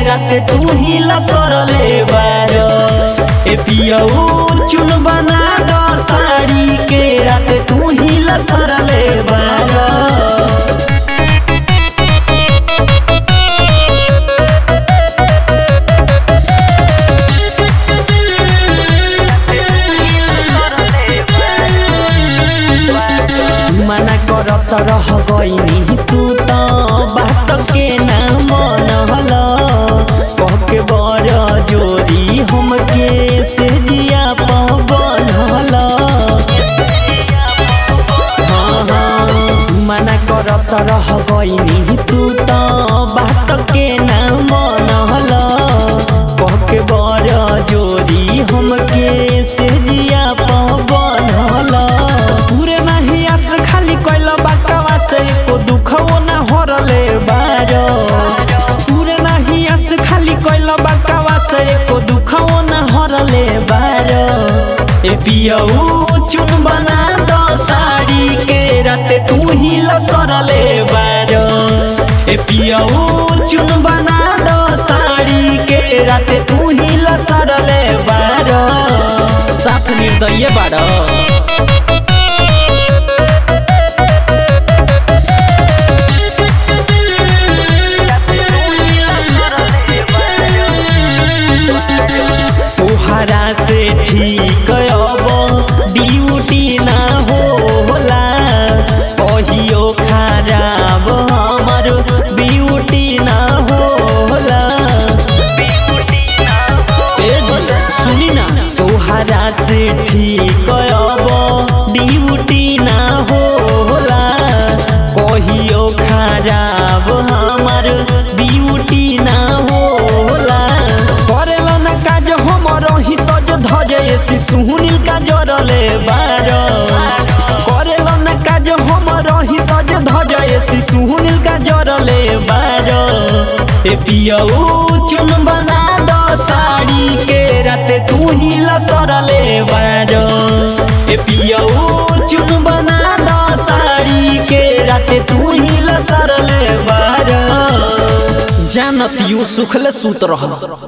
रात तू ही लसरले बार ए पियऊ चुन बना दो साड़ी के रात तू ही लसरले बार मना करत रह गईनी तू त बात के ना मनहल कह के बर जोरी हमके से जिया बनहल हाँ हाँ मना करत रह गईनी तू त बात के ना मनहल कह के बर जोरी हमके से जिया बनहल पूरे नाही आस खाली कैल बाकवा से एको दुखवो ना हरले बार पूरे नाही आस खाली कैल बाकवा से एको दुखवो ना हरले बार ए पियऊ चुन बना दो साड़ी के रात तू ही लसरले बार ए पियऊ चुन बना दो साड़ी के रात तू ही लसरले बार साफ निर्दय बाड़ तोहरा से ठीक अब ड्यूटी ना होला कहियो खराब हमर ब्यूटी ना होला ए जी, सुनी ना तोहरा से ठीक अब ड्यूटी ना होला कहियो खराब हमर ब्यूटी ना होला करेला ना काज हमर ही सज धज एसी सुहुनिल का जरले बार करेला ना काज हमर ही सज धज एसी सुहुनिल का जरले बार ए पियऊ चुन बना दो साड़ी के रात तू ही लसरले बार ए पियऊ चुन बना दो साड़ी के रात तू ही लसरले बार जानत यू सुखले सूत रह